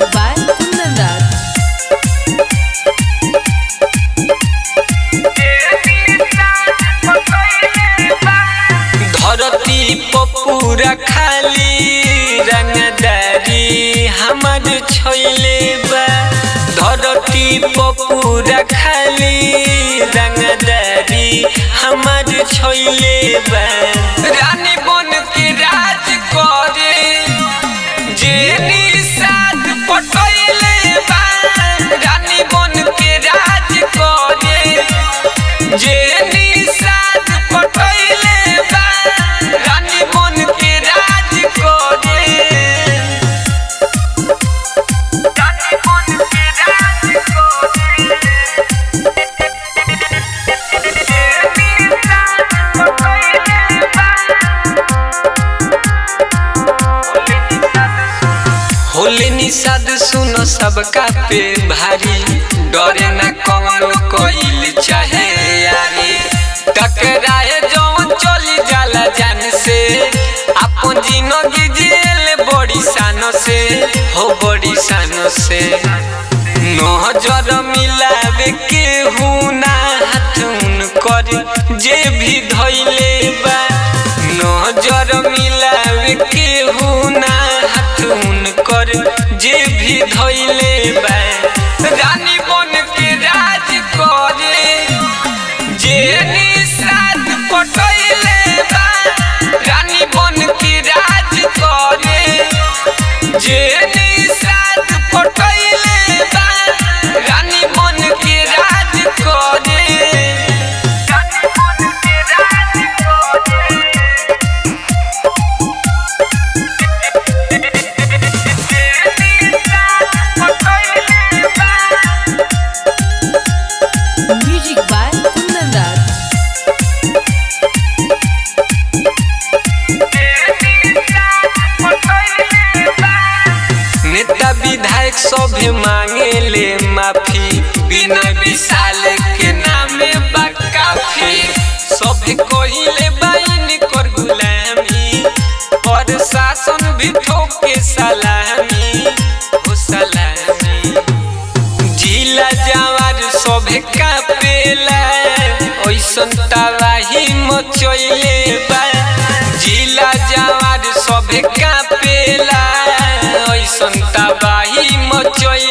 Music by Kundan Das. धरती पपूरा खाली रंगदारी हमर छोइले बा धरती पपूरा खाली रंगदारी हमर छोइले बा रानी बन के राज करे जे निषाद पटैले बा रानी बन के राज करे जे निषाद पटैले बा रानी बन के राज करे रानी बन के राज करे जे निषाद पटैले होले निषाद सुनो सबका पे भारी डरे न कौनो कोइल चाहे यारी टकराए जौन चली जाला जान से अपन जिंदगी जेल बड़ी सानो से हो बड़ी सानो से नजर मिलावे के हुना हाथुन कर जे भी धैले बा नजर मिलावे के हुना हाथुन कर जे भी धैले बा रानी बन के राज करे जे निषाद पटैले बा रानी बन के राज करे जे निषाद पटैले बा रानी बन के राज करे रानी बन के राज करे Music by Kundan Das. नेता विधायक सभे मांगे ले माफी बिना विशाल के नामे बा काफी सभे कहिले बाइन कर गुलामी और शासन भी ठोके सलामी हो सलामी जिला जवार सभे कापेला ओइसन तबाही मचैले बा जिला जवार सभे कापेला ओइसन तबाही मचैले